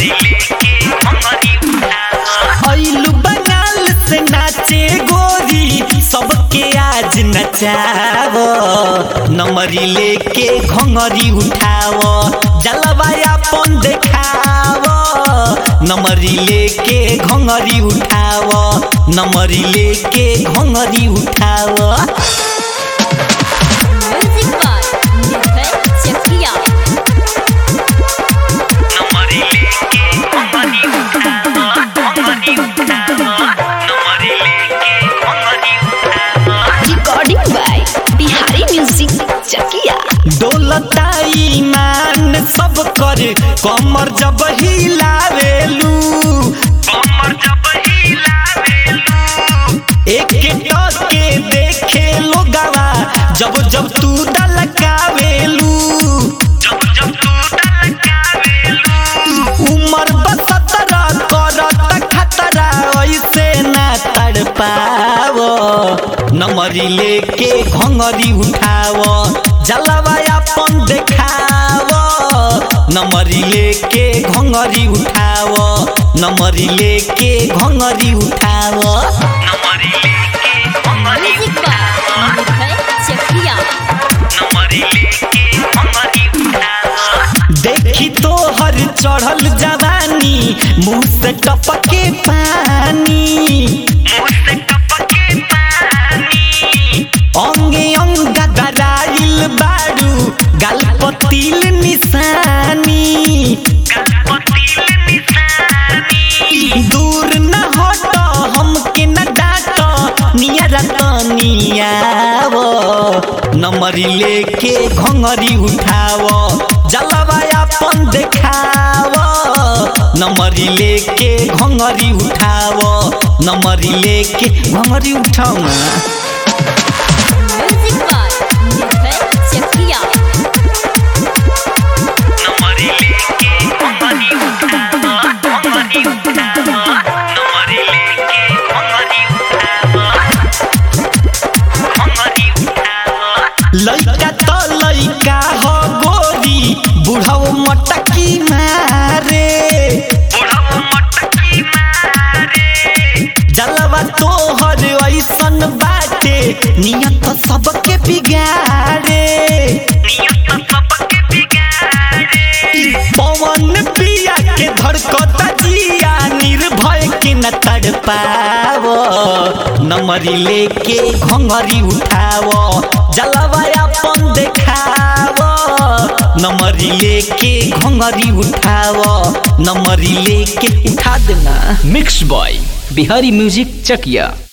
ऐलू बंगाल से नाचे गोरी सबके आज नचाव नमरी लेके घंगरी उठाव जलवाया पन देखाव नमरी लेके घंगरी उठाव नमरी लेके घंगरी उठाव music by Nirbhay Chakiya recording by Bihari music Chakiya डोलता ईमान सब कर कमर जब हिलावेलू एक टके देखे लोगवा जब जब तू दलकावेलू उमर बसतरा करत खतरा ऐसे ना तड़पाव नमरी लेके घंगरी उठाव जलवाया पन देखाव नमरी लेके घंगरी उठाव नमरी लेके घंगरी उठाव म्यूजिक बाय निर्भय चकिया देखी तो हर चढ़ल जवानी मुंह से टपके पानी अंगे अंग गदराइल बारू गल पतिल निशानी दूर न हट हमके न डाट नियर तनियाव नमरी लेके घंगरी उठाव जलवाया पन देखाव नमरी लेके घंगरी उठाव नमरी लेके घंगरी उठाव ना म्यूजिक बाय निर्भय चकिया लइका तो लइका हो गोरी बुढ़ाओ मटकी मारे जलवा तोहर ऐसन बाटे नियत सबके बिगाड़े पवन पिया के धड़कता जिया निर्भय के न तड़पाव नमरी लेके घंगरी उठाव जलवाया पन देखाव नमरी लेके घंगरी उठाव नमरी लेके उठा देना mix by Bihari music Chakiya